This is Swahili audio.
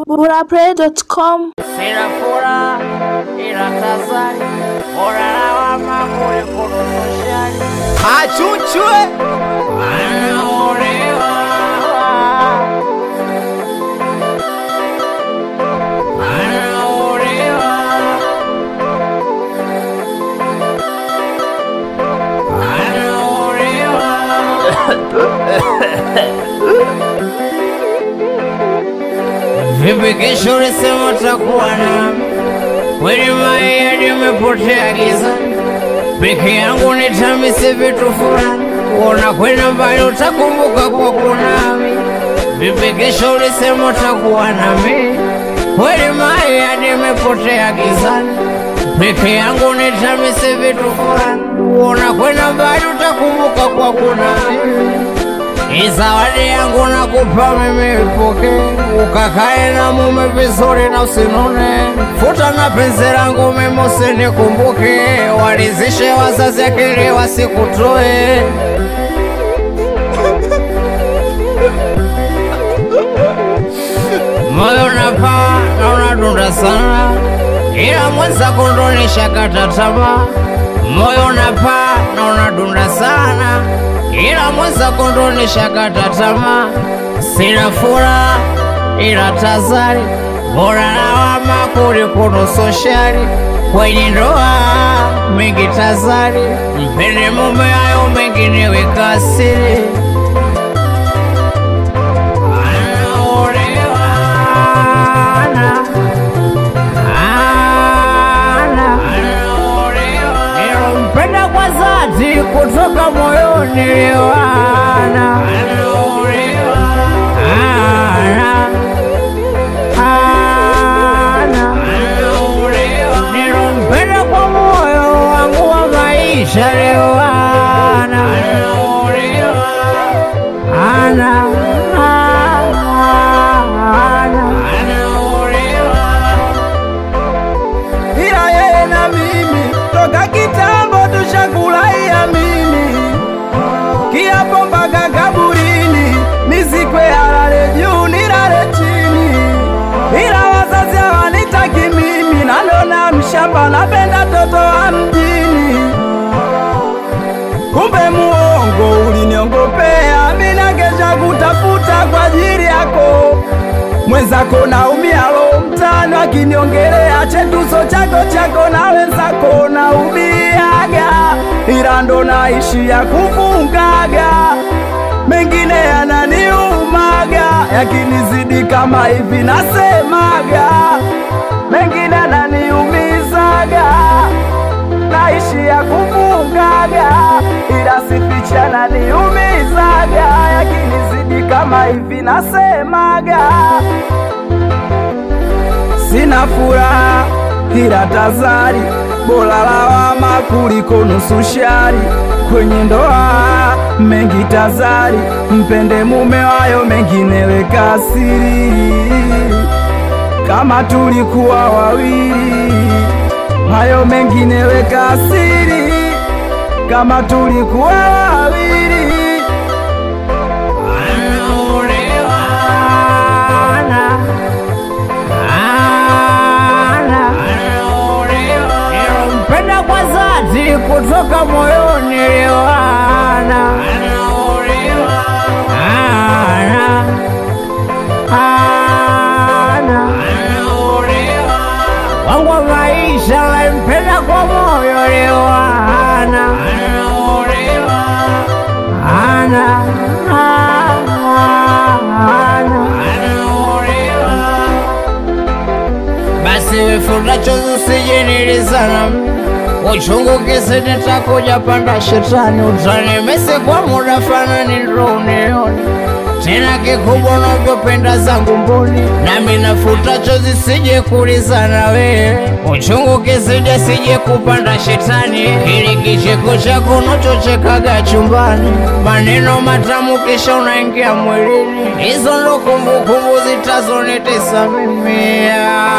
burapray.com Sina furaha ila tazari, bora lawama kuliko nusushani. Achuchwe Anaolewa. Anaolewa. Vipi kesho ulisema utakuwa nami? Kweli mayai nimepotea giza, peke yangu nitamise vitu fulani, unakwenda mbali utakumbuka kwa kunami. Vipi kesho ulisema utakuwa nami? Kweli mayai nimepotea gizani, peke yangu nitamise vitu fulani, unakwenda mbali utakumbuka kwa kunami. Hii zawadi yangu nakupa mimi ipoke, ukakae na mume vizuri na usinune. Futa na penzi langu mimi usinikumbuke, walizishe wazazi akili wasikutoe. Moyo unapaa na unadunda sana, ila mwenzako ndo nishakata tamaa. Moyo unapaa na unadunda sana, ila mwenzako ndo nishakata tamaa. Sina furaha ila tazari, bora lawama kuliko nusu shari. Kwenye ndoa mengi tazari, mpende mume, hayo mengine weka siri. Nilompenda kwa dhati kutoka moyoni liwana Nilompenda kwa moyo wangu wa maisha liwana ana ila yeye na mimi toka kitambo tushakulaia mimi kiapo mpaka kaburini nizikwe halale juu nilale chini ila wazazi hawanitaki mimi nanona mshamba napenda toto wa mjini kumbe muongo uliniongopea mina kesha kutafuta kwa ajili yako mwenzako naumia lo mtano akiniongelea chetuso chako chako na wenzako naumiaga ila ndo naishia kufungaga mengine yananiumaga yakinizidi kama hivi nasemaga mengine yananiumizaga naishia kufungaga ila sificha naniumizaga yakinizidi kama hivi nasemaga sina furaha ila tazari bora lawama kuliko nusu shari kwenye ndoa mengi tazari mpende mume wayo mengine weka siri kama tulikuwa wawili hayo mengine weka siri kama tulikuwa wawili Nilompenda kwa dhati kutoka moyoni liwana Ana. Ana. wangu wa maisha nampenda kwa moyo liwana Ana. Ana. basi wifuta chozi usijinilizana uchungu kisi nitakuja panda shetani utanimesi kwa muda fanani ndo unione tena kikubwa unavyopenda zangu mboni nami nafuta chozi sije kulizana wewe uchungu kisije sije kupanda shetani ili kicheko chako unachochekaga chumbani maneno matamu kisha unaingia mwilini hizo ndo kumbukumbu zitazonitesa mimi ah.